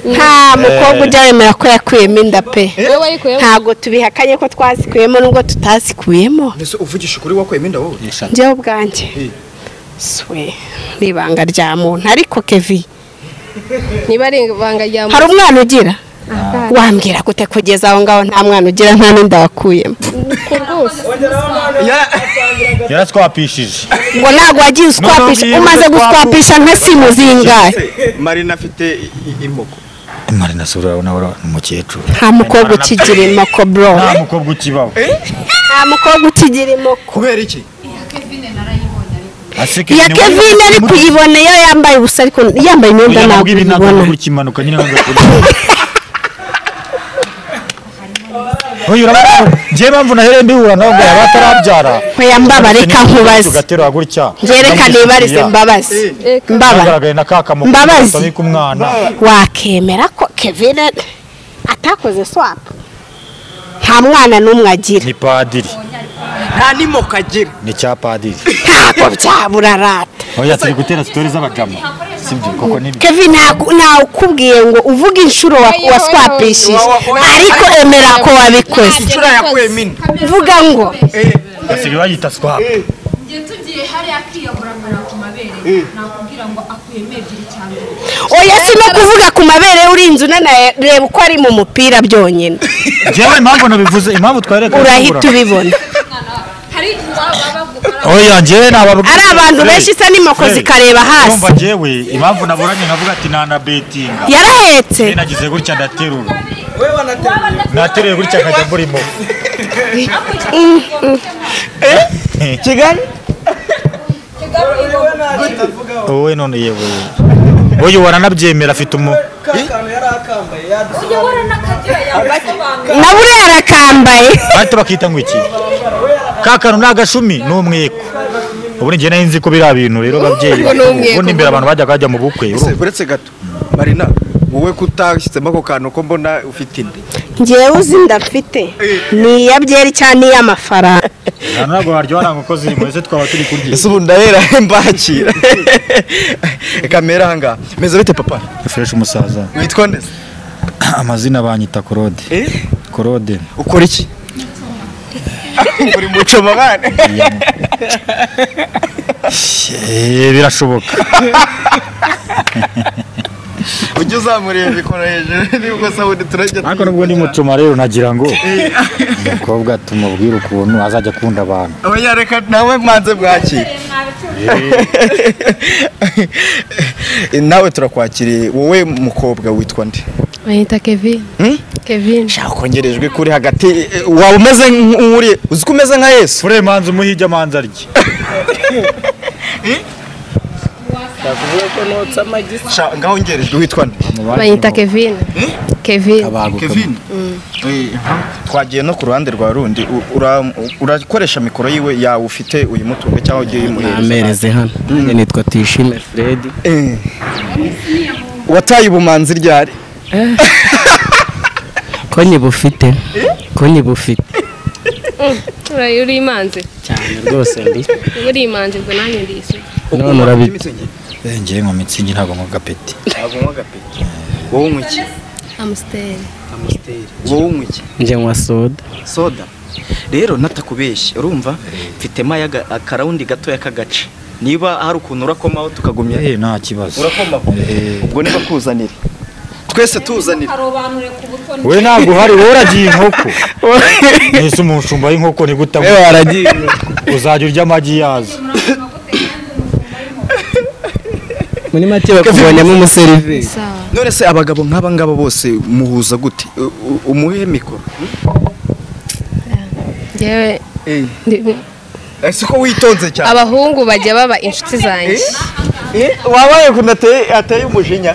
nta mukobwa ujya wemera ko yakuyemo inda pe wowe ayikuyemo ntabwo tubihakanye ko twasikuyemo n'ubwo tutazikuyemo mbese uvugisha ukuri wakuyemo inda wowe njyewe ubwanjye swe ni ibanga rya muntu ariko kevi niba ari ibanga rya hari muntu umwana ugira aha, wambwira gute kugeza aho ngaho nta mwana ugira nta n'inda wakuyemo ku rwose yaratwapishije ngo ntabwo wagiye uswapisha Noneho umaze bwiye guswapisha nka simu zingahe marina afite i- imoko marina sura urabona we ni umukecuru nta mukobwa ukigira imoko bro nta mukobwa ukibaho nta mukobwa ukigira imoko kubera iki iya kevin ari kuyibona iyo yambaye ubusa ariko yambaye imyenda ntabwo ibi ntabwo uyibona ntabwo ikimanuka nyine ntabwo uyu urabona njyewe mpamvu nahereye mbihura nawe ngo yaba atarabyara nkwiye mbabare ka nkubaze ugaterura gutya byerekane ibarize mbabaze mbabare mbabaye na ka kamukono Mbabazi. gasabika umwana wakemera ko kevin atakoze swapu nta mwana n'umwe agira ni padiri nta n'imoko agira ni cya padiri ntabwo byabura rata oya turi gutera sitori z'abagamo sibyo koko ni kevin ntabwo ukubwiye ngo uvuge inshuro wa- Oya, oya, waswapishije oya. ariko emera ko wabikoze inshuro yakuyemo inda uvuga ngo basigaye bayita swap njye tugiye hariya akiyobora mbona ku mabere nakubwira ngo akuyemo ebyiri cyane oya si no kuvuga ku mabere urinze unanaye reba uko ari mu mupira byonyine njyewe impamvu nabivuze impamvu twareka urahita ubibona hari igihe baba bagukora oya njyewe ni ababwira ari abantu benshi isa n'imoko zikareba hasi umva njyewe impamvu naburanye nkavuga ati nana betinga yarahetse njyewe nagize gutya ndaterura waba ndetse nateruye gutya nkajya murimo kigali wowe none yewe oya ubu aranabyemera afite umu ujya uhora n'akagira yabasobanura na buriya arakambaye bahita bakita ngo iki ka kantu ni agashumi ni umweko ubu njye nari nzi ko biriya bintu rero babyeyi Ni umweko. ubundi imbere abantu bajyaga bajya mu bukwe urumva uretse gato marina wowe kutashyizemo ako kantu ko mbona ufite inda ngewe uzi ndafite ni iya byeri cyangwa ni iy'amafaranga Aha ntabwo waryoha ntabwo uko ziri mwese twaba turi kurya ese ubu ndahera mbakira kamera ahangaha meza bite papa fresh umusaza witwa neza amazina banyita korode korode ukora iki uri muco mabane Eh, birashoboka ujye uzamuriye mikoro hejuru nibwo sabune turajya ariko nubwo ndi mucuma rero nagira ngo umukobwa tumubwire ukuntu azajya akunda abantu abanyareka nawe mwanze bwakire nawe turakwakiriye wowe mukobwa witwa nde bayita kevin Hmm? kevin nshaka kongerejwe kuri hagati eh, waba umeze nk'uri uzi ko umeze nka yesu fure manza umuhige amanza arye Sha- ngaho ngerejwe witwa nde bayita kevin kevin kevin Eh, twagiye no ku ruhande rwa rundi u- ura- urakoresha mikoro yiwe yawe ufite uyimutunga cyangwa ugiye uyimuhereza amereze hano nanjye nitwa tuyishime fred Eh. wataye ubumanzi ryari konyi bufite konyi bufite urayi uri imanzi cyane rwose ndi uba uri imanzi ubwo nanjye ndi isuku none urabi ngewe mu mitsingi ntabwo mu gapeti wowe unywa iki amusiteri wowe unywa iki njye nywa soda soda rero natakubeshye urumva mfitemo ayaga- akarawundi gatoya k'agace niba hari ukuntu urakomaho tukagumya eh nta kibazo urakomaho ubwo niba kuzanira twese tuzanira karobanure ku butoni we ntabwo uhari wowe uragiye inkoko mbese umushumba w'inkoko ni gute abu- uzajya urya amagi yazo muri make bakubonyemo umuserivisi sawa none se abagabo nk'aba ngaba bose muhuza gute U- u- umuhe mikoro ngewe ndi- ese ko witonze cyane abahungu bajya baba inshuti zanjye wabaye ukuntu ateye umujinya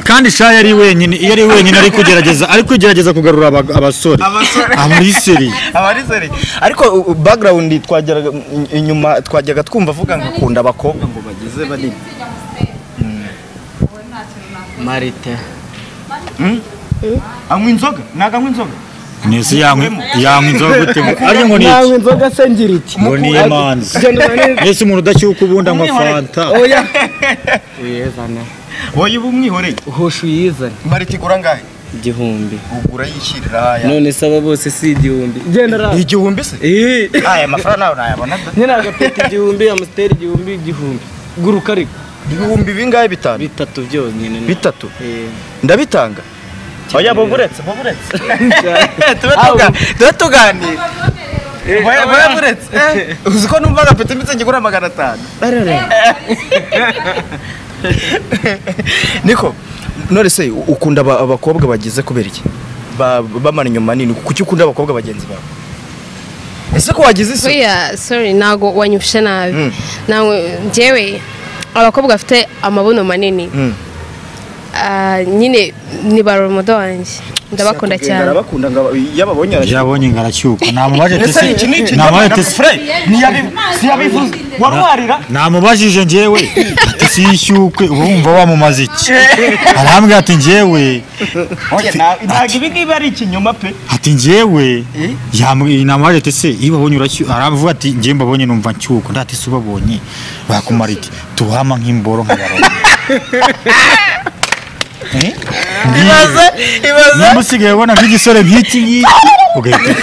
kandi shaye ari wenyine iyo ari wenyine ari kugerageza ari kugerageza kugarura aba- abasore Abasore. abariseri abarizeri ariko u- background twageraga i- inyuma twajyaga twumva avuga ngo akunda abakobwa ngo bageze banini marite anywa inzoga ntabwo anywa inzoga nese yanywa yanywa inzoga gute ngo arya ngo ni iki inzoga se ngira iki ngo ni amanzi nese umuntu udashyuka ubundi anywa fanta uyezane wowe uba umwihoreye uhosha uyizane bari kigura ngahe igihumbi ugura yishyirira aya none se aba bose si igihumbi genda raba igihumbi se eee aya mafaranga nawe nayabona da nyine agapeti igihumbi amusiteri igihumbi igihumbi guruka ariko ibihumbi bingahe bitanu bitatu byonyine bitatu Eee. ndabitanga oya bo buretse bo buretse tuba Au. tuga- tuba tuganira Boya- boya buretse eh, uzi ko numva agapeti mbitse kigura magana atanu niko none se ukunda aba- abakobwa bagize kubera iki Ba- bamara inyuma nini kuki ukunda abakobwa bagenzi bawe ese ko wagize isoni oya sorry ntago wanyufashe nabi Mm. nawe njyewe abakobwa bafite amabuno manini Mm. ah, nyine ni barumudo wanjye ndabakunda cyane arabakunda ngo aba- iyo ababonye arashyuka. yabonye ingaracyuka namubajije ese ni iki ni iki namubajije Na- tese- Fred, ntiyabi- ntiyabivuze warwarira namubajije njyewe ati siyishyukwe uba wumva wamumaze iki arambwira ati njyewe Oya, nta- ntabwo ibi ngibi ari ikinyoma pe ati njyewe yamu- namubajije ati se iyo ubabonye urashyuka aravuga ati njyewe mbabonye numva nshyuka ndati se ubabonye bakumara iki tubahama nk'imboro nk'abaroma Eh? ibaze ibaze niba usigaye ubona nk'igisore nk'iki ngiki ugahita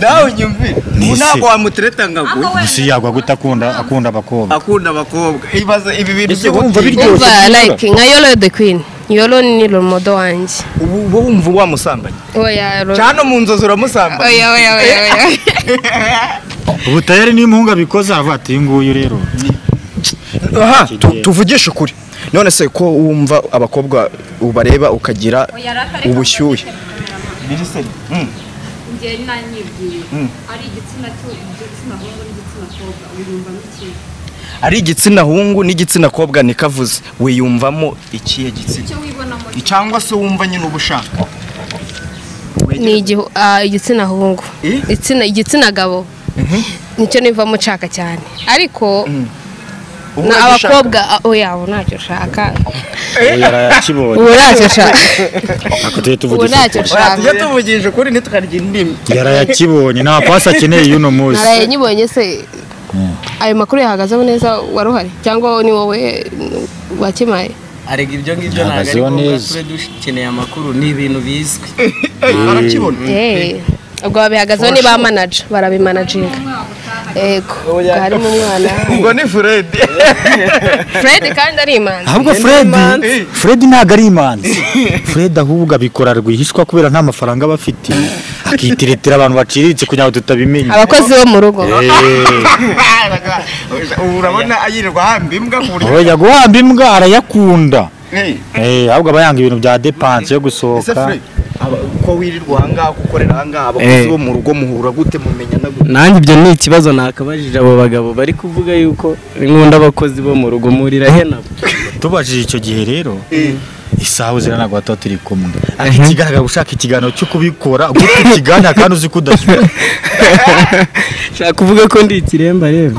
nawe nyumvire Ni ubu ese. ntabwo wamutereta ngo gusa yagwa gute akunda akunda abakobwa akunda abakobwa ibaze ibi bintu Ese byo wumva biryoshye umva like nka yolo the queen yolo ni rumudo wanjye ubu uba wumva wamusambanye oya Lolo- cyane mu nzozi uramusambanye oya oya oya oya ubutayeri n'impungu abikoze aravuga ati uyu nguyu rero aha tu- tuvugishe ukuri none se ko wumva abakobwa ubareba ukagira ubushyuhe njye nanyibwiye ari igitsina cyo igitsina hungu n'igitsina kobwa ubu yumva nk'ikintu ari igitsina hungu n'igitsina kobwa nikavuze wiyumvamo ikihe gitsina icyo wibonamo cyangwa se wumva nyine uba ushaka ni igihu- ah, igitsina hungu Eh? Igitsina- igitsina gabo nicyo nivamo nshaka cyane ariko Ubu na ntacyo ushaka. abakobwa ah, oya ubu ntacyo nshaka uyu arakibonye ubu ntacyo nshaka ako tujye ubu tuvugisha ntacyo ukuri. Oya, tujye nshaka tuvugisha ukuri ntitukarye indimi yarayakibonye nta pasi akeneye y'uno munsi naraye nyibonye se ayo makuru yahagazeho neza waruhari cyangwa ni wowe wakimaye arega ibyo ngibyo ntabwo ari Ahagazeho ngombwa neza. tube dukeneye amakuru ni ibintu bizwi arakibona Eh, ubwo babihagazeho ni ba manaja barabimanaginga yego ubwo harimo umwana ubwo ni furedi fred kandi ari imanzi ahubwo fred fred ntabwo ari imanzi fred ahubwo abikora rwihishwa kubera nta mafaranga aba afite akitiritira abantu baciriritse kugira ngo tutabimenya abakozi bo mu rugo Eh, ubu urabona ayirirwa hamba imbwa ku buryo oya guhamba imbwa arayakunda Hey, Eh, ahubwo aba yanga ibintu bya depanse yo ese gusohoka Fred, aba- uko wirirwa ahangaha uko ukorera ahangaha abakozi Eh. bo mu rugo muhura gute mumenyana gute nanjye ibyo ni ikibazo nakabajije abo bagabo bari kuvuga yuko inkunda abakozi bo mu rugo murira henabo tubajije icyo gihe rero isaha uzira ntabwo tuba turi kumwe ariko ikigaragara ushaka ikiganiro cyo kubikora guta ikiganiro kandi uzi ko udashyura shaka kuvuga ko ndi ikiremba rero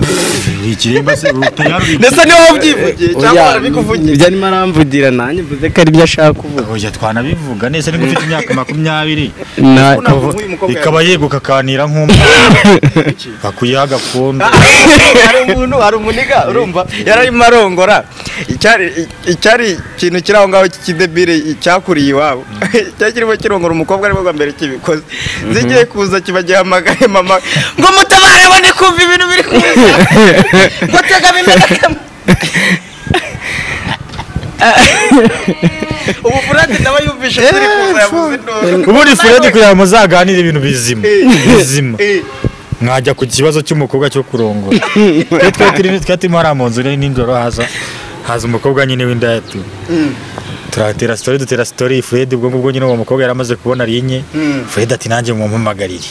ikiremba se urutera ndetse niba wabyivugiye cyangwa Oya, warabikuvugiye ibyo arimo aramvugira nanjye mvuze ko aribyo ashaka kuvuga oya twanabivuga neza niba ufite imyaka makumyabiri Na- Ntabwo nk'uyu mukobwa ikaba yeguka akanira nk'umwana bakuyaha agakondo hari umuntu hari umuniga urumva yararimo arongora icyari icyari ikintu kiri aho ngaho cy'ikidebire cyakuriye iwabo cyari kirimo kirongora umukobwa aribwo bwa mbere kibikoze zigiye kuza kibagihamagaye mama ngo mutabare abone kumva ibintu biri kuza ngo tegame imenekemo ubu furati nawe yumvishe turi kuza yavuze induru ubundi furedi kugira ngo muzaganire ibintu bizima bizima Eh, mwajya ku kibazo cy'umukobwa cyo kurongora iyo twari turimo twari turimo hariya mu nzu rero nijoro haza haza umukobwa nyine w'indayatu turatera sitori dutera sitori furedi ubwo ngubwo nyine uwo mukobwa yari amaze kubona ari inye furedi ati nanjye mumumpamagarire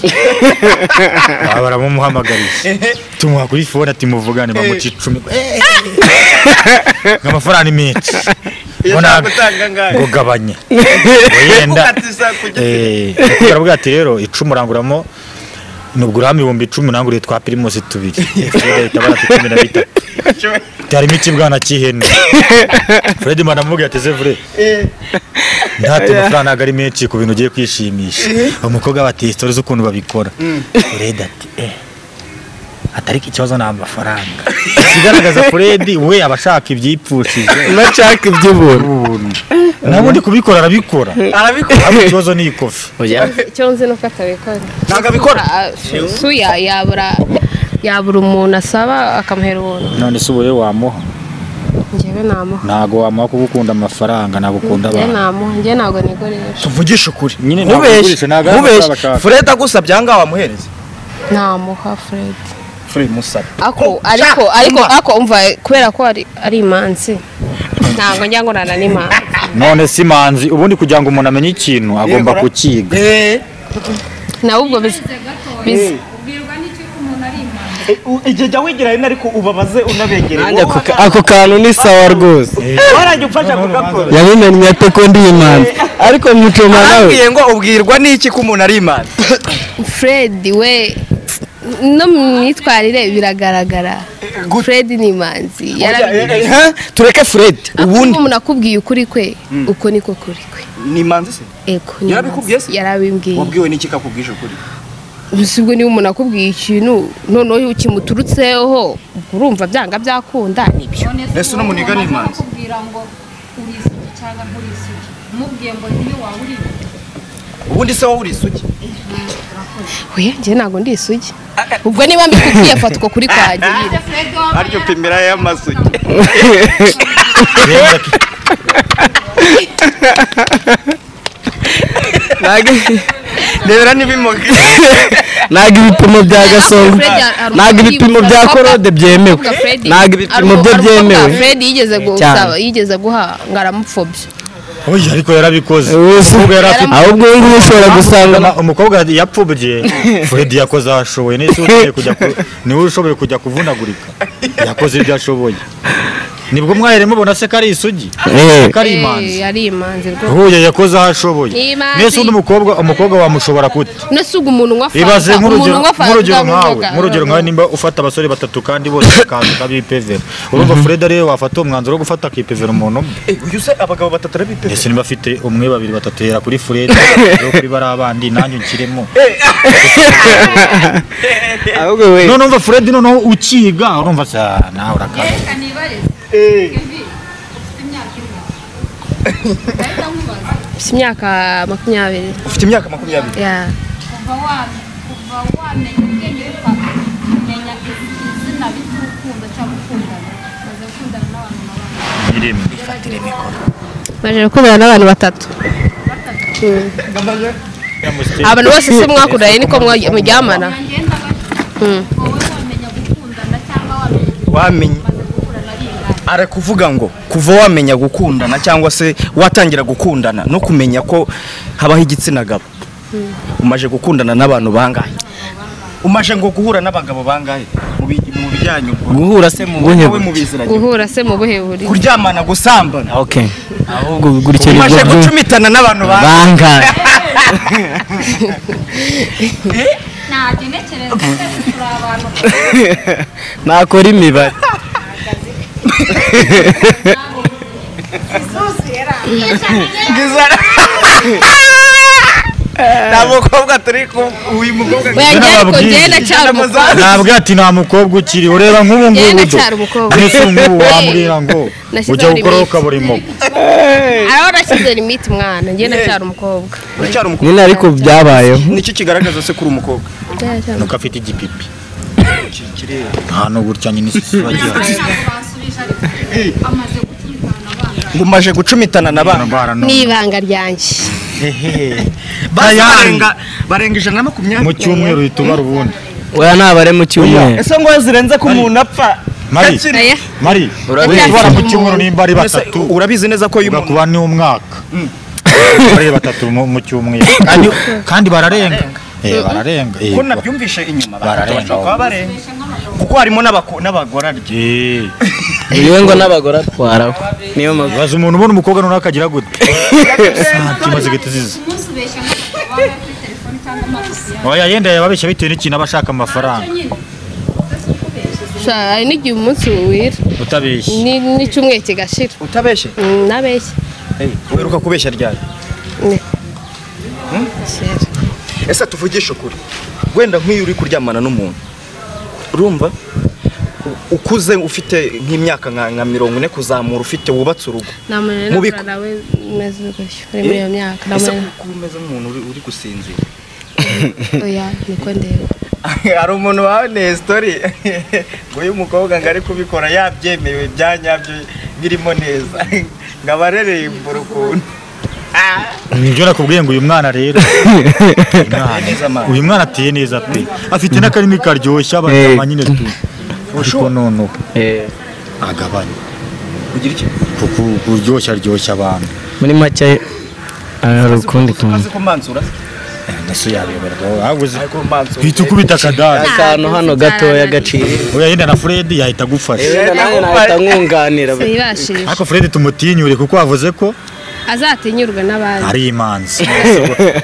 Aba baramumuhamagariye tumuha kuri fone ati muvugane bamuca icumi nk'amafaranga ni menshi iyo Mbona- nta gutanga ngayo ngo gabanya Ngo yenda ukatiza ku giti Eh, turavuga ati rero icumi uranguramo nubwo urahama ibihumbi icumi uranguriye twa pirimusi tubiri Fred ahita abara ati cumi na bitatu harimo ikibwana cy'ihene Fred manamubwira ati sevure ntati amafaranga ntabwo ari menshi ku bintu ugiye kwishimisha umukobwa bateye sitori z'ukuntu babikora Fred ati eh atari ko ikibazo ni amafaranga ikigaragaza furedi we aba ashaka ibyipfushije nacaka iby'ubuntu ubuntu nabundi kubikora arabikora arabikora ariko ikibazo ni ikofi oya icyo nzi nuko atabikora ntabwo abikora Ah, suya yabura yabura umuntu asaba akamuhera ubuntu none se ubu rero wamuha njyewe namuha ntabwo wamuha kuko ukunda amafaranga ntabwo ukunda njye abantu namuha njye ntabwo nikoresha tuvugishe ukuri Nyine ntabwo nkubeshye ugurisha, ntabwo ari nkubeshye amafaranga. furedi agusabye aha ngaha wamuhereza namuha fred furedi musabye ako ariko ariko ako umva kubera ko ari ari imanzi ntabwo njya ngurana n'imanzi none si manzi ubundi kugira ngo umuntu amenye ikintu agomba Yegura. kukiga nawe ubwo bizi bizi ubwirwa n'icyo ko umuntu ari impanga igihe jya wigira hino ariko ubabaze unabegereye nanjye ako ka- ako kantu ni sawa rwose warajya umfasha kugakora yabimenye ate ko ndi imanzi ariko mucoma nawe arambwiye ngo ubwirwa n'iki ko umuntu ari imana fred we no mu myitwarire biragaragara fred ni imanzi yarabigize Eh, tureke furedi ubundi ubundi umuntu akubwiye ukuri kwe uko niko kuri kwe ni imanzi se ego ni Yarabikubwiye imanzi. se? yarabimbwiye wabwiwe n'iki kakubwije ukuri gusa ubwo niba umuntu akubwiye ikintu noneho iyo kimuturutseho urumva byanga byakunda nibyo Ese uno muniga ni imanzi? kubwira ngo uri isugi cyangwa nturi isugi umubwiye ngo niyo waba uri ubundi se wowe uri isugi we njye ntabwo ndi isugi ubwo niba mbikubwiye fata uko kuri kwagirira aryo pimira y'amasugi Reba ki- rebera n'ibimoga ntabwo ibipimo bya gasongo ntabwo ibipimo bya korode byemewe ntabwo ibipimo bye byemewe fred yigeze gusaba yigeze guha ngo aramupfobya oya ariko yarabikoze Ubusa. Umukobwa yari afite- ahubwo ubu ngubu ushobora gusanga Umukobwa- umukobwa yapfubye furedi yakoze aho ashoboye nese ukeneye kujya ku- niwe ushoboye kujya kuvunagurika yakoze ibyo ashoboye nibwo mwahera mubona se ko ari isugi Eh. ko ari imanzi Eh, ari imanzi rwose huye yakoze aho ashoboye Ni imanzi. nese undi mukobwa umukobwa wamushobora gute nese ubwo umuntu unywa ibaze fanta umuntu nk'urugero unywa fanta nk'urugero nkawe uzamunoga. nk'urugero nkawe nimba ufata abasore batatu kandi bose bakaza kabipevera urumva furedi ariwe wafata uwo mwanzuro wo gufata akipevera umuntu umwe uyu se abagabo batatu arabipima ese niba afite umwe babiri batatu hera kuri furedi rero kuri bariya bandi nanjye unshyiremo ahubwo we none umva furedi noneho ukiga urumva se ah, nawe urakaza reka nibarize evi ufite imyaka imwe ndahita nkubaza Mfite imyaka makumyabiri ufite imyaka makumyabiri Yeah. kuva wa- kuva wamenya ubwenge bwawe kumenya izina ry'urukundo cyangwa ukundana umaze gukundana n'abantu n'abantu irimo maze gukundana n'abantu batatu abantu bose se mwakundanye niko mwa- muryamana ngenda gato wowe wamenya gukundana cyangwa wamenye wamenya umaze gukurana bingana arakuvuga ngo kuva wamenya gukundana cyangwa se watangira gukundana no kumenya ko habaho igitsina gabo umaje gukundana n'abantu bangahe umaje ngo guhura n'abagabo bangahe mu bi- mu bijyanye ubwo guhura se mu buhe wowe mu biziranye guhura se mu buhe buri kuryamana gusambana okay ahubwo gutyo umaje nibwo byumva gucumitana n'abantu bangahe bangahe ntacyo ntekereza twese turi abantu nakora imibare nta mukobwa turi ku uyu mukobwa oya njye ariko Nababwiye. njye ndacyari umukobwa nabwo ati nta mukobwa ukiri ureba nk'ubu Yewe ngubu do ndacyari umukobwa. mbese ubu ngubu wambwira ngo Nashyizeho ujya gukoraho limite. ukaburimo araho nashyize limite umwana njye ndacyari umukobwa uracyari umukobwa nyine ariko byabayeho nicyo kigaragaza se kuri umukobwa nuko afite igipipi ahantu gutya nyine isi bagira ntabwo bansubije ariko amaze gucumitana bangana umaje gucumitana n'abantu indwara ni none ibanga ryanjye barenga barenga ijana na makumyabiri mu cyumweru ritubara ubundi oya ntabare mu cyumweru ese ngo zirenze ko umuntu apfa mari Oya, mari Urabizi. ritubara mu cyumweru nimba ari Ese batatu urabizi neza ko uyu muntu ugakuba ni umwaka ari batatu mu mu cyumweru kandi kandi bararenga eh bararenga eh ko nabyumvishe inyuma Bararenga. baba barenga kuko harimo n'abako- n'abagororwa Eh, yewe ngo n'abagore atwaraho niyo mpamvu baza umuntu ubona umukobwa noneho akagira gute santima zigahita ziza umunsi ubeshya nk'abagabo kuri telefoni cyangwa amagufi yawe oya yenda yababeshya bitewe n'ikintu aba ashaka amafaranga nyine sha, hari n'igihe umunsi wira utabeshya ni- n'icyumweru kigashira utabeshye Mm, nabeshya uheruka kubeshya ryari Kera. ese tuvugishe ukuri wenda nk'iyo uri kuryamana n'umuntu urumva U- ukuze ufite nk'imyaka nka nka mirongo ine kuzamura ufite wubatse urugo nta muntu Mu rero biku- nawe umeze gutyo uri muri iyo myaka nta ese muntu kuko umeze nk'umuntu uri- uri gusinzira oya niko ndeba hari umuntu waboneye sitori ngo uyu mukobwa ngo ari kubikora yabyemewe byanyabyo birimo neza ngo abarereye imbura ukuntu nibyo nakubwiye ngo uyu mwana rero uyu mwana- uyu mwana ateye neza pe afite n'akarimi karyoshye abanyama nyine tu ariko noneho agabanya ugira iki Ku- kuryoshya aryoshya abantu muri make aha hari ukundi uzi tuntu ko mbanzura ndetse yabeberwa ahubwo uzi- ariko mbanzura hita ukubita akadari akantu hano gatoya gaciro oya yenda na Fred yahita agufasha yenda nawe nahita nkunganira ntibashije ariko Fred tumutinyure kuko wavuze ko azatinyurwa n'abandi ari imanzi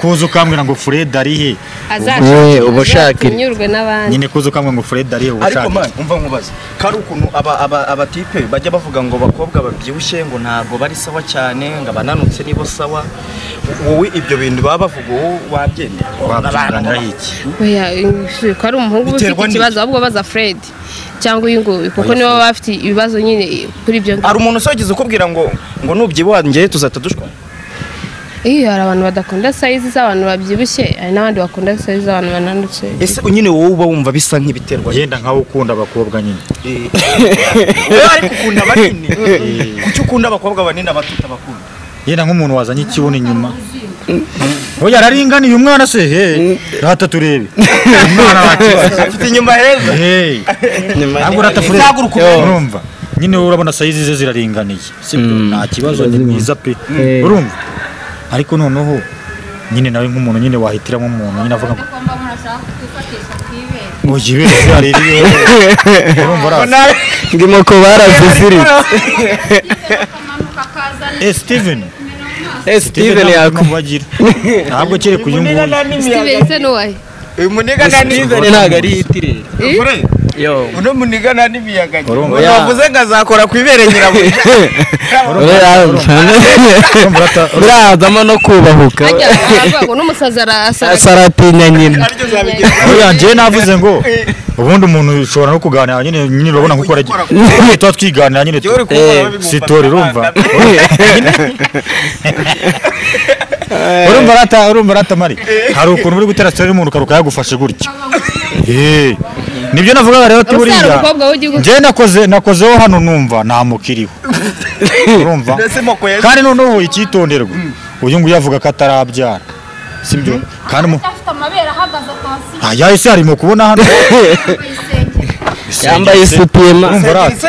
kuza ukambwira ngo Fred ari he Wowe uba ushaka iri. azatinyurwe n'abandi nyine kuza ukambwira ngo Fred ari he ariko ubushake man umva nkubaza kari ukuntu aba aba abatipe bajya bavuga ngo abakobwa babyibushye ngo ntabwo bari sawa cyane ngo abananutse nibo sawa wowe ibyo bintu baba bavuga ubu wabyemera wabyunganiraho iki oya eh, ko ari umuhungu uba Biterwa ufite n'iki? ikibazo ahubwo baza Fred cyangwa uyu nguyu kuko nibo baba bafite ibibazo nyine eh, kuri ibyo ngibyo hari umuntu usogeze ukubwira ngo ngo nubyibuha njye tuzahita dushwa iyo hari abantu badakunda sayizi z'abantu babyibushye hari n'abandi bakunda sayizi z'abantu bananutse ese nyine wowe uba wumva bisa nk'ibiterwa yenda nkawe ukunda abakobwa nyine Eh, wowe ariko ukunda banini kuki ukunda abakobwa banini abato utabakunda yenda nk'umuntu wazanye ikibuno inyuma oya yararinganiye umwana se he rata turebe umwana wakibaza afite inyuma heza Hey. ntabwo urata Fred urumva nyine wowe urabona sayizi ze ziraringaniye sibyo Mm. nta kibazo ni mwiza pe Eh. urumva ariko noneho nyine nawe nk'umuntu nyine wahitiramo umuntu nyine avuga ngo agomba umuntu ashaka kwifatisha ku ibere ngo yibere se arebe iwe." urumva uraza ndimo ko baraziziritse akamanuka akazana eh Steven Eh, Steven ntabwo yakubwiye bagira ntabwo kereye kuyu nguyu Steven se n'uwahe uyu muniga nta Steven ntabwo ari itirere yo uno muniga nta n'imiyaga nyine Urumva. Uyu wavuze ngo azakora ku ibere nyirabuja urumva urata- birazamo no kubahuka hajya baravuga ngo n'umusazi arasara asaratinya nyina oya njyewe navuze ngo ubundi umuntu ushobora no kuganira nyine nyine urabona nkuko aragira tuba twiganira nyine tu- uri Eh, kumva sitori urumva urumva arata urumva arata mari hari ukuntu uri gutera sitori umuntu ukaruka yagufashe gutya Eh, nibyo navugaga rero ati umusara buriya umukobwa w'igihugu njyewe nakoze nakozeho hano numva nta mukiriho urumva kandi noneho icyitonderwa uyu nguyu avuga ko atarabyara sibyo kandi mu afite amabere ahagaze hasi Ah, yahise harimo kubona hano yambaye isutiye urumva rata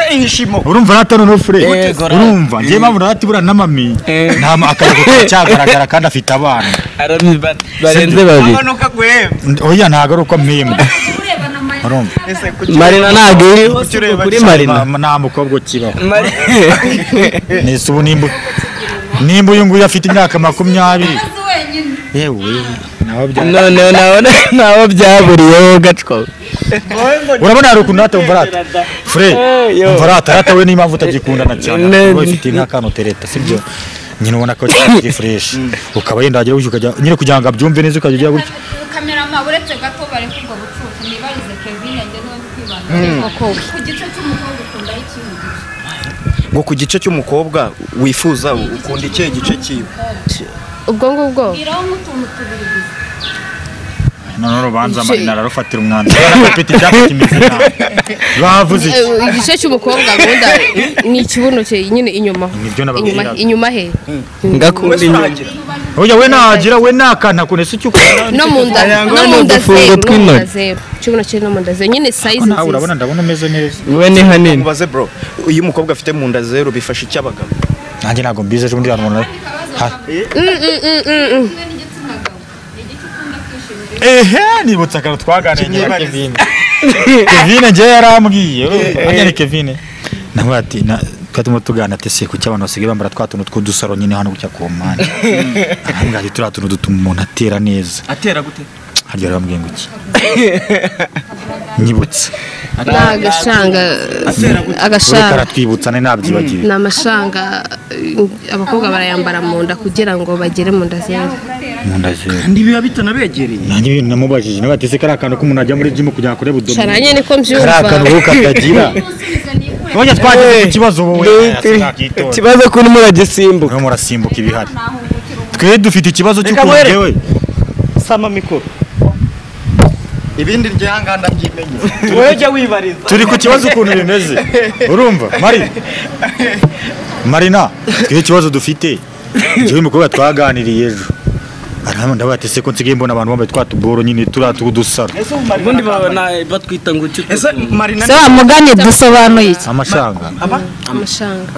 urumva rata noneho fure Yego, rata. urumva njye mpamvu rata ibura n'amami Eh. nta ma- akayago kacyagaragara kandi afite abana barenze babiri N- oya ntabwo ari uko mpimba urebana amayeri urumva marina ntabwo iriho kuri marina Ma- nta mukobwa ukibaho nese ubu nimba nimba uyu nguyu afite imyaka makumyabiri wenyine yewe nawe bya- noneho nabona nabo byaburiyeho gacwa urabona hari ukuntu rata umva rata fure umva rata rata we n'impamvu utagikundana cyane Ne- wowe ufite nk'akantu utereta sibyo nyine ubona ko kiri fureshi ukaba yenda wagera gutya ukajya nyine kugira ngo abyumve neza ukajya ugira gutya kamerama uretse gato bari kubwo bucucu nibarize kevin yanjye niwe ndi kwibanda ku gice cy'umukobwa ukunda ikintu ngo ku gice cy'umukobwa wifuza ukunda ikihe gice cyiwe ubwo ngubwo iraho nk'utuntu tubiri gusa noneho urubanza Igice- marina ararufatira umwanzuro barapeti icyapa kimeze nabi bavuze iki Eh, igice cy'umukobwa gunda ni ikibuno cye nyine inyuma Nibyo nababwiraga. inyuma inyuma he ngakunda inyuma oya we nahagira we ntakana kunese icyo ukora no mu nda no mu nda n'udufungo zeru no mu nda tw'intoki. zeru ikibuno cye no mu nda zeru nyine sayizi nawe urabona nziza ndabona umeze neza we ni hanini mubaze bro iyo umukobwa afite mu nda zero bifasha iki abagabo nanjye ntabwo mbizi ejo bundi hantu Mm, mm, mm, mm, mm. kimwe n'igitsina gabo ni igice ukunda kwishimira ehe nibutse akantu twaganiriye na kevine kevine njyewe yarambwiye anyari kevine nawe ati na- twari turimo tuganira ati se kuki abantu basigaye bambara twa tuntu tw'udusaro nyine hano gutya ku mpande arambwira ati turiya tuntu dutuma umuntu atera neza atera gute harya yarambwiye ngo iki nyibutse ni agashanga ureka agashanga aratwibutsa ne nabyibagiwe ni amashanga eh, abakobwa barayambara mu nda kugira ngo bagere mu nda zera gutera ndagenda kandi biba bitanabegereye nanjye ibintu namubajije nawe ati ese kariya kantu k'umuntu ajya muri jimu kugira ngo akore budomo sharanye niko kariya kantu mbyumva wowe katagira none twageze ku kibazo wowe ikibazo ko urimo uragisimbuka murimo murasimbuka ibihari twe dufite ikibazo cy'ukuntu muhere. yewe sama mikoro ibindi ryihangana byimenye wowe jya wibariza turi ku kibazo ukuntu bimeze urumva mari marina twe ikibazo dufite njyewe umukobwa twaganiriye ejo arahama ndabaye ati se ko nsigaye mbona abantu bambaye twa tuboro nyine turiya tw'udusaro ese umumaro ubundi baba na- batwita ngo iki ese marina se wa mugani dusobanuye iki amashanga amashanga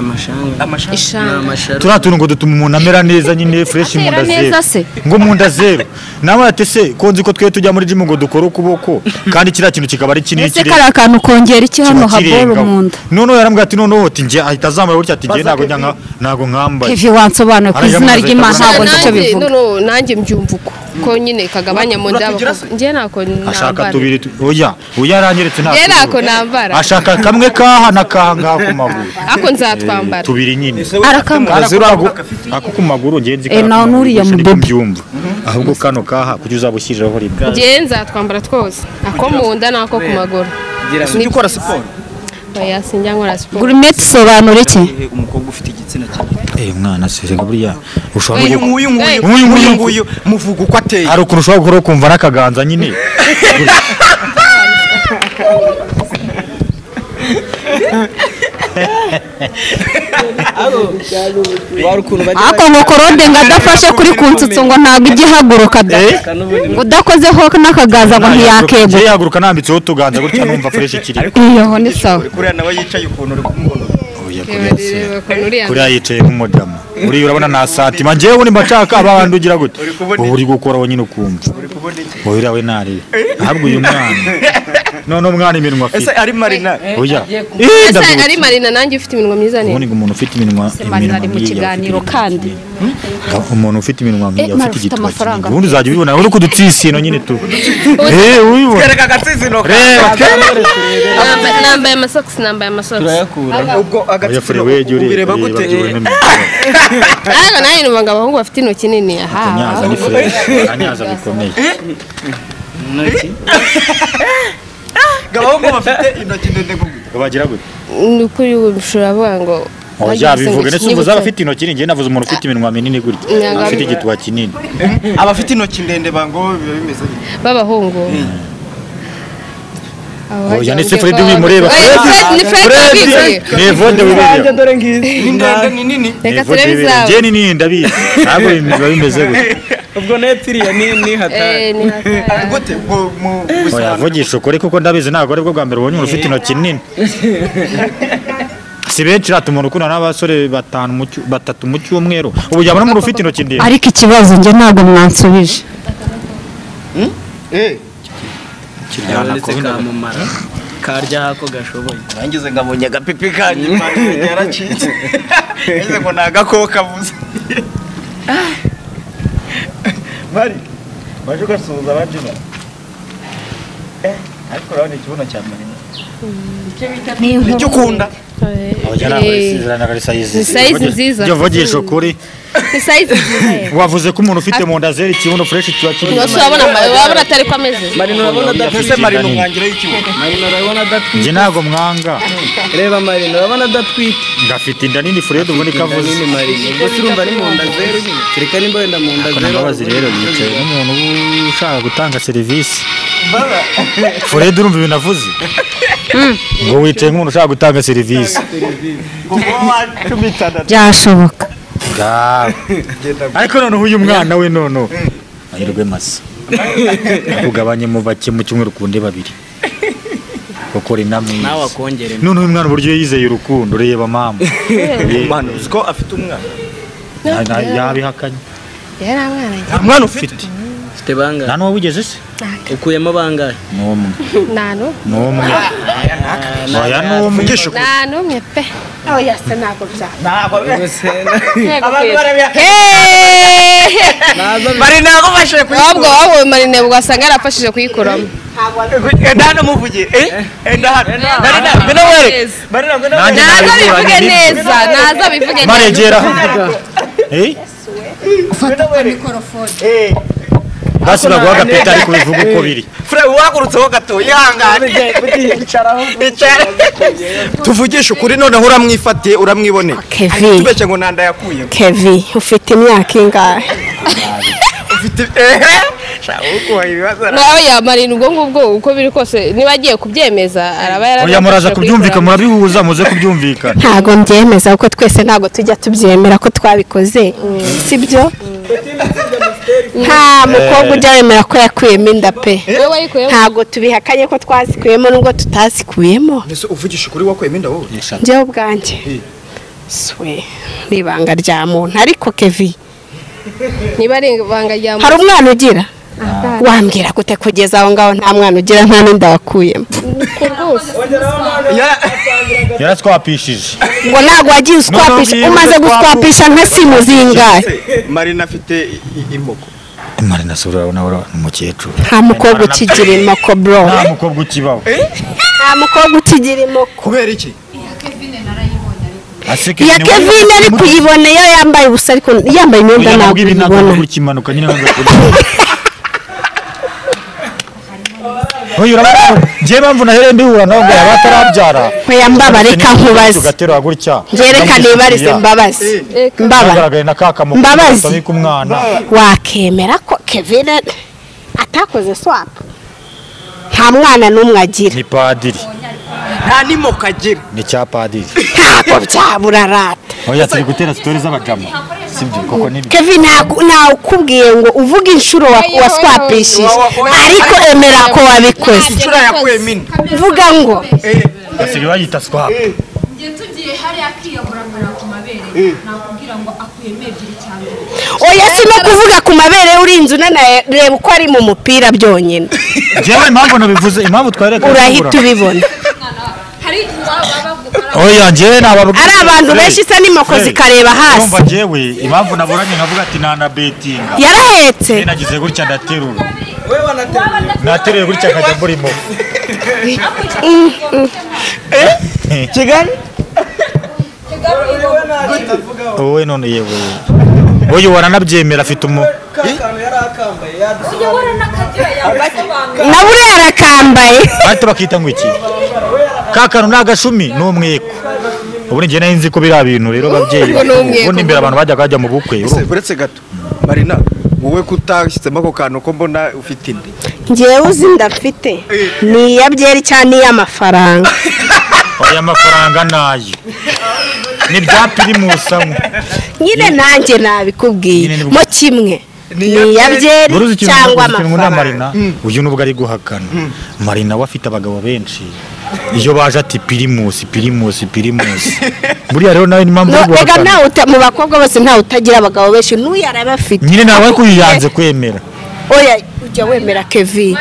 amashanga ni ishanga amashara turiya tuntu ngo dutuma umuntu amera neza nyine fureshi mu nda Atera neza zero se? ngo mu nda zero nawe ati se ko nzi ko twe tujya muri jimu ngo dukore ukuboko kandi kiriya kintu kikaba ari kinini ese kiri kariya kantu kongera iki hano habora mu nda noneho yarambwira ati noneho ati njye ahita azambara gutya ati njye ntabwo njya nka- ntabwo nkambaye hevi wansobanuye ku Arajya izina amazi ry'imana ntabwo ahita nzi icyo nanjye bivuga noneho nanjye mbyumva uko ko nyine kagabanya mu nda abakobwa. njye ntako ashaka nambara tubiri tu- oya oya aranyeretse nta njye tundi. ntako nambara ashaka kamwe kaha na kangaha ku maguru ako nzatwambara tubiri nyine arakambara Kazi urago ako ku maguru ngenzi Eh, nawe n'uriya mudobo. byumva ahubwo kano kaha kuki uzaba ushyirireho rimwe njye nzatwambara twose ako mu nda n'ako ku maguru ujya ukora siporo oya sinjya nkora siporo gurimeti isobanura iki Igihe umukobwa ufite igitsina cyiza eh mwana serega buriya ushobora uyu no nguyu nguyu Hey. nguyu nguyu nguyu muvuga uko ateye hari ukuntu ushobora guhora ukumva n'akaganza nyine wari ukuntu bajya ako ngo korode ngo adafashe kuri kunsutsu ngo ntabwo ijya ihaguruka da bayika n'ubundi udakozeho n'akagaza ngo yahaguruka ntiyakegura yahaguruka nambitseho utuganza gutya numva fureshi ikiri iyoho ni sawa kuriya nawe yicaye ukuntu uri kumubona Oya, kuriya Reba- se. reba ukuntu uriya kuriya yicaye nk'umudamu uriya urabona nta satima njyewe nimba nshaka abandi ugira gute ubu uri gukora we nyine ukumva wowe uriya we ntarebe ntabwo uyu mwana none umwana iminwa ese afite ari marina oya Ese ndabyo ari marina nanjye ufite iminwa myiza ubundi neza ngo umuntu ufite iminwa iminwa ari mu nk'iyi kiganiro afite kandi iminwa. Ga- umuntu ufite iminwa nk'iyi Eh, Mara, afite ufite igitwa amafaranga. kinini ubundi uzajya ubibona uri kudutsisino nyine tu eh ubibona kereka agatsitsino reba Nambaye- nambaye amasogisi nambaye amasogisi turayakura ubwo oya fure agatsitsino weje ureba ubireba gute ureba Eh, ureba ariko nanjye numvaga abahungu bafite intoki nini aha akanyaza ni fure akanyaza bikomeye intoki ngo abahungu bafite intoki ndende gugu bagira gute ni ukuri ubu ushobora kuvuga ngo nanjye oya bivuga igisenge ndetse kinini ubu cyane. zaba afite intoki ni njye navuze umuntu ufite iminwa minini gutya Nyangabo. afite igituba kinini abafite intoki ndende bango biba bimeze gute b'abahungu Abo Oya, bajya ni se Fred bambwira ko baba- ubimureba. Oya, Fred! Fred, ni Fred wabwigiye. nevode nanjye wibereye dore ngizi ni ndende ni nini reka Nevode turebe wibereye izabo njye ni nini ndabizi ntabwo biba bimeze gutya ubwo nepfiriya ni ni hatari Eh, ni hatari. Ah, gute mu mu oya vugisha ukuri kuko ndabizi ntabwo aribwo bwa mbere ubonye umuntu ufite intoki nini si benshi rata umuntu ukundana n'abasore batanu mu cyu- batatu mu cyumweru ubu yabona umuntu ufite intoki ndende ariko ikibazo njye ntabwo mwansubije kiryana ko kamumara karya hako gashoboye nangize ngabonye agapipi kanyu impande yaracitse nangize ngo ni agakoko kavuze mari waje ugasuhuza abajina eh ariko urabona ikibuno cya marina icyo ukunda oya Eh, ntabwo isezeranaga ari sayizi ni sayizi nziza. njye vugisha ukuri ni size nziza ye. wavuze ko umuntu ufite mu nda zera ikibuno fureshi kiba kiri Ubwo se urabona ama- urabona atari ko ameze marina urabona ese adatwite marina umwangira y'ikibuno marina urabona adatwite njye ntabwo mwanga reba marina urabona adatwite ngafite inda nini furede ubona inda ikavuze nini marina ubwo se urumva ari mu nda zeru nyine kereka nimba wenda mu nda kona zeru mbabazi rero yicaye n'umuntu uba ushaka gutanga serivisi furede urumva ibintu avuze ngo wicaye nk'umuntu ushaka gutanga serivisi cumi itandatu byashoboka Ngawe. ariko noneho uyu mwana we noneho mahirwe masa ugabanyemo bake mu cyumweru ku ndi babiri ukora inama nawe wakongere noneho uyu mwana uburyo yizeye urukundo reba mama Ye- mwana uzi ko afite umwana na- na- yabihakanye yari abana njye nta mwana ufite ufite bangahe nta n'uwo wigeze se ukuyemo bangahe ni umwe nta n'umwe ni umwe oya ni umwe mvugisha ukuri nta n'umwe pe oya se ntabwo byaba ntabwo ubwo se abantu barabihakanye marina yagufashije ahubwo wowe marine ugasanga yarafashije kuyikuramo enda hano muvuge eh enda hano marina ngwino wereke marina ngwino Nanjye wereke naza nabikuranye bivuge nibyo. neza naza bivuge neza maregera Eh? ufata mikorofone basi baguha agapeta ariko bivuga uko biri fure uhagurutseho gato yihangane tuvugishe ukuri noneho uramwifatiye uramwiboneye Kevin. tubeshye ngo nanda yakuye kevi ufite imyaka ingahe nawe yamarira ubwo ngubwo uko biri kose niba agiye kubyemeza araba oya muraza yarabafasha kubyumvika murabihuza muze kubyumvikana ntago mbyemeza kuko twese ntago tujya tubyemera ko twabikoze sibyo nta mukobwa ujya wemera ko yakuyemo inda pe ntago tubihakanye ko twazikuyemo nubwo tutazikuyemo mbese uvugisha ukuri wakuyemo inda wowe njyewe ubwanjye swe ni ibanga rya muntu ariko kevi niba ari ibanga rya hari muntu umwana ugira wambwira gute kugeza aho ngaho nta mwana ugira nta n'inda wakuyemo yaratwapishije ngo ntabwo wagiye uswapisha umaze guswapisha nka simuzi ingahe marina afite imbogo marina sobora nawe ni umukecuru nta mukobwa ukigira imoko bro nta mukobwa ukibaho nta mukobwa ukigira imoko kubera iki aseke iya kevin ari kuyibona iyo yambaye ubusa ariko yambaye imyenda ntabwo ntabwo ibintu uyibona ntabwo gukimanuka nyine Oya urabona njye mpamvu nahereye mbihura nawe ngo yaba atarabyara Oya, mbabare, reka nkubaze. tugaterura gutya byerekane ibarize mbabaze mbaba mbabazi na ka kamuko Mbabazi. katabika umwana wakemera ko kevin atakoze swap nta mwana n'umwe agira ni padiri nta n'imoko agira ni cya padiri ntabwo byabura rata oya turi gutera sitori z'abajama sibyo koko ni kevin ntabwo- ntawukubwiye ngo uvuge inshuro wa- waswapishije ariko emera ko wabikoze inshuro yakuyemo inda vuga ngo basigaye bayita swap njye tugiye hariya akiyahura akora ku mabere nakubwira ngo akuyemo ebyiri cyangwa oya si no kuvuga ku mabere urinze unanaye reba uko ari mu mupira byonyine njyewe impamvu nabivuze impamvu twareka urahita ubibona hari waba bavuga oya njyewe nababwira ari abantu benshi isa n'imoko zikareba hasi umva njyewe impamvu naburanye nkavuga ati nana betinga yarahetse Njye nagize gutya ndaterura nateruye gutya nkajya murimo Mm, mm. kigali wowe none yewe wowe waranabyemera afite umu ujya ubona n'akagira yabasobanura na buriya arakambaye bahita bakita ngo iki ka kantu ni agashumi ni umweko ubu njye nari nzi ko biriya bintu rero babyeyi Ubwo ni umweko. ubundi mbere abantu bajyaga bajya mu bukwe urumva? uretse gato marina wowe kutashyizemo ako kantu ko mbona ufite inda ngewe uzi ndafite ni iya byeri cyangwa ni iy'amafaranga aya mafaranga nayo ni bya pirimusamo nyine nanjye nabikubwiye Nyine ni bwo- mo kimwe ni iya byeri buruzi ikintu cyangwa uzi ikintu ngo ni amafaranga marina uyu nubwo ari guhakana marina we afite abagabo benshi iyo baje ati pirimusi pirimusi pirimusi buriya rero nawe ni impamvu yo No, ega guhakana ntawe uta- mu bakobwa bose ntawe utagira abagabo benshi n'uyu arabafite nyine nawe kuyiyanze kwemera oya ujya wemera kevin